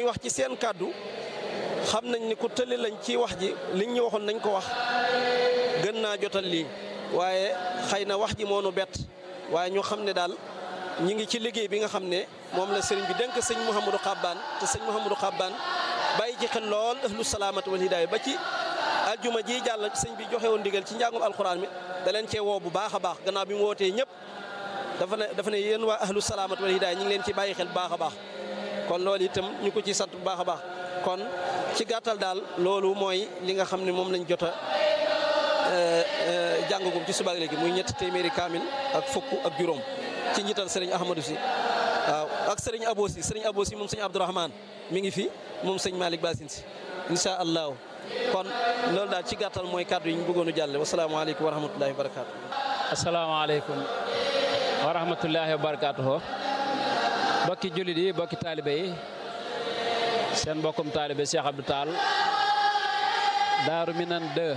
wax ci seen kàddu xam nañ ni ku tëli lañ ci wax ji liñ ñu waxoon nañ ko wax gën naa jotal lii waaye xëy na wax ji moo nu bett waaye ñu xam ne daal ñi ngi ci liggéey bi nga xam ne moom la sëriñ bi dénk sëñ Mouhamadou Xabbaan te sëñ Mouhamadou Xabbaan bàyyi ci xel lool ahlu salaamati wal hidaaya ba ci aljuma ji jàll sëñ bi joxe woon ndigal ci njàngum alxuraan mi da leen cee woo bu baax a baax gannaaw bi mu wootee ñëpp dafa ne dafa ne yéen waa ahlu salaamati wal hidaaya ñu ngi leen ci bàyyi xel bu baax a baax kon loolu itam ñu ko ci sant bu baax a baax kon ci gàttal daal loolu mooy li nga xam ne moom lañ jot a jàngagum ci subaak léegi muy ñetti téeméeri kaamil ak fukk ak juróom ci njiital sëriñ Ahmadou si waaw ak sëriñ Abo si sëriñ Abo si moom sëñ Abdourahman mi ngi fi moom sëñ Malick Basin si incha allahu kon loolu daal ci gàttal mooy kàddu yi ñu bëggoon a jàlle wasalaamaaleykum wa rahmatullahi wa barakaatu. asalaamaaleykum wa rahmatullahi wa barakaatu. bokki jullit yi bokki taalibe yi seen mbokkum taalibe Cheikh Abdou Tall Daaru Minan 2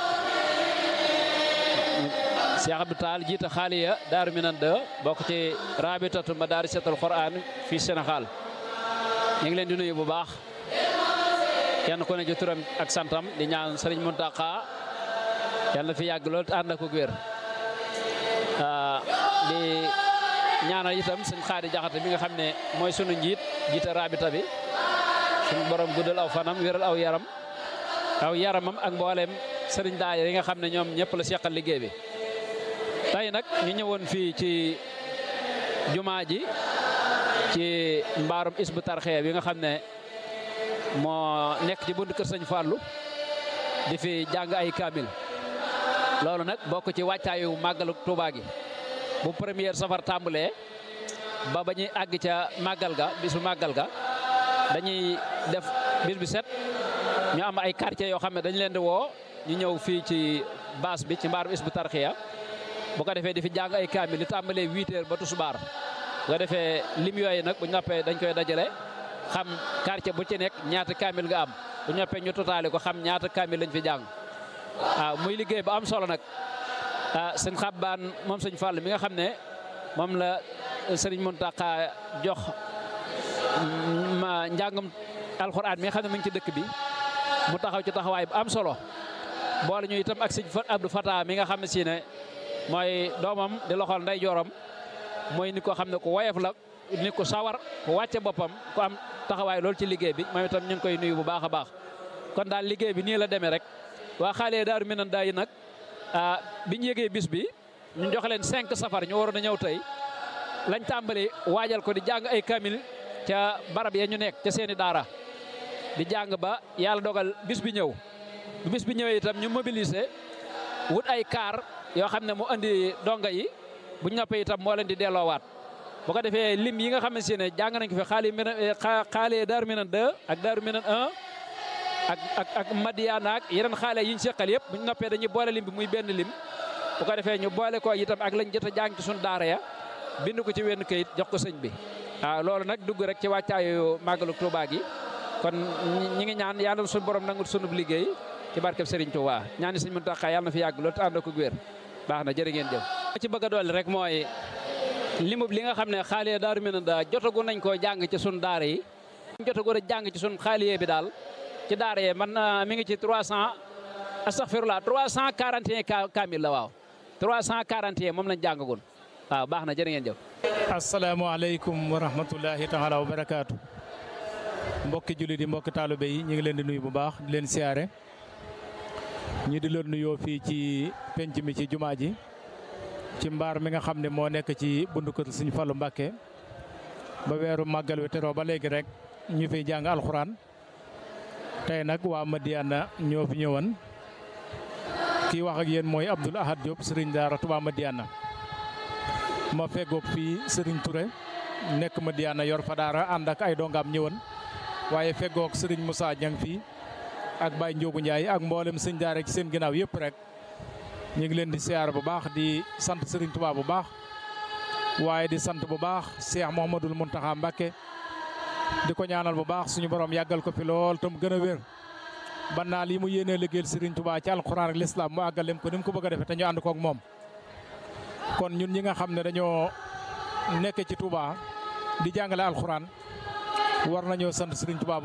Cheikh Abdou Tall jiite xaaliya Daaru Minan 2 bokk ci rabitatu madarisatul Quran fii Sénégal ñu ngi leen di nuyu bu baax kenn ku ne ci turam ak santam di ñaan Sëriñ Muntaqa yàlla na fi yàgg lool te ànd ak wér di ñaanal itam sëñ Xaadi Jaxate mi nga xam ne mooy sunu njiit jiite rabita bi suñu borom guddal aw fanam wéral aw yaram aw yaramam ak mboolem sëriñ daayira yi nga xam ne ñoom ñëpp la seqal liggéey bi tey nag ñu ñëwoon fii ci jumaa ji ci mbaarum isbu tarxee bi nga xam ne moo nekk ci bunt kër sëñ Fallou di fi jàng ay kaamil loolu nag bokk ci wàccaayu màggalu Tuubaa gi bu première safar tàmbalee ba ba ñuy àgg ca màggal ga bisu màggal ga dañuy def bis bi set ñu am ay quartiers yoo xam ne dañu leen di woo ñu ñëw fii ci baas bi ci mbaarum isbu tarxiya bu ko defee di fi jàng ay kaamil li tàmbalee huit heures ba tusubaar bu ko defee lim yooyu nag bu ñoppee dañ koy dajale xam quartier bu ci nekk ñaata kaamil nga am bu ñoppee ñu totaale ko xam ñaata kaamil lañ fi jàng waaw muy liggéey bu am solo nag ah sëñ Xabbaan moom sëñ Fall mi nga xam ne moom la sëriñ Muntaqa jox ma njàngum alxuraan mi nga xam ne mu ngi ci dëkk bi mu taxaw ci taxawaay bu am solo boole ñu itam ak sëñ Abdou Fata mi nga xam ne si ne mooy doomam di loxol nday joorom mooy ni ko xam ne ku woyof la ni ko sawar ku wàcce boppam ku am taxawaay loolu ci liggéey bi moom itam ñu ngi koy nuyu bu baax a baax kon daal liggéey bi nii la demee rek waa xaale daaru minan daay nag bi ñu yëgee bis bi ñu jox leen cinq safar ñu waroon a ñëw tey lañ tàmbali waajal ko di jàng ay kamil ca barab ya ñu nekk ca seeni daara di jàng ba yàlla dogal bis bi ñëw bu bis bi ñëwee itam ñu mobiliser wut ay kaar yoo xam ne mu andi donga yi bu ñu noppee itam moo leen di delloowaat bu ko defee lim yi nga xam ne si ne jàng nañ ko fi xaali xaale daaru minan 2 ak daaru minan 1 ak ak ak Madiana ak yeneen xaale yi ñu seqal yëpp bu ñu noppee dañuy boole lim bi muy benn lim bu ko defee ñu boole ko itam ak lañ jot a jàng ci suñu daara ya bind ko ci wenn kayit jox ko sëñ bi. waaw loolu nag dugg rek ci wàccaayu màggalu Touba gi kon ñi ngi ñaan yàlla suñu borom nangul sunub liggéey ci barkeb Serigne Touba ñaani sëñ Muntaxa yàlla na fi yàgg loolu te ànd ko wér baax na jërë ngeen jëf. ci bëgg a dolli rek mooy limub li nga xam ne xaale daaru mi na daa jotagu nañ koo jàng ci suñu daara yi. jotagu a jàng ci suñu xaaliye bi daal. ci daara yee man mi ngi ci 300 astaghfirullah 341 kaamil la waaw 341 moom lañ jàngagoon waaw baax na jërë ngeen jëf. asalaamaaleykum wa rahmatullahi taala wa barakaatu. mbokki jullit yi mbokki taalibe yi ñu ngi leen di nuyu bu baax di leen siyaare. ñu di leen nuyoo fii ci penc mi ci jumaa ji. ci mbaar mi nga xam ne moo nekk ci bundu kër Sëñ Fallu Mbàkke ba weeru màggal wi teroo ba léegi rek ñu fiy jàng alxuraan. tey nag waa Madiana ñoo fi ñëwoon kii wax ak yéen mooy Abdoul Ahad Diop Serigne Daara Touba Madiana ma feggoog fii Serigne Touré nekk Madiana yor fa daara ànd ak ay dongaam ñëwoon waaye feggoog Serigne Moussa Niang fii ak Baye Ndiogu Ndiaye ak mboolem sëñ daara ci seen ginnaaw yëpp rek ñu ngi leen di siyaar bu baax di sant Serigne Touba bu baax waaye di sant bu baax Cheikh Mouhamadoul Mountakha Mbacké di ko ñaanal bu baax suñu borom yàggal ko fi lool tam gën a wér ban naa lii mu yéenee liggéeyal Serigne Touba ci alxuraan ak lislaam mu àggalem ko ni mu ko bëgg a defee te ñu ànd koog moom. kon ñun ñi nga xam ne dañoo nekk ci Touba di jàngale alxuraan war nañoo sant Serigne Touba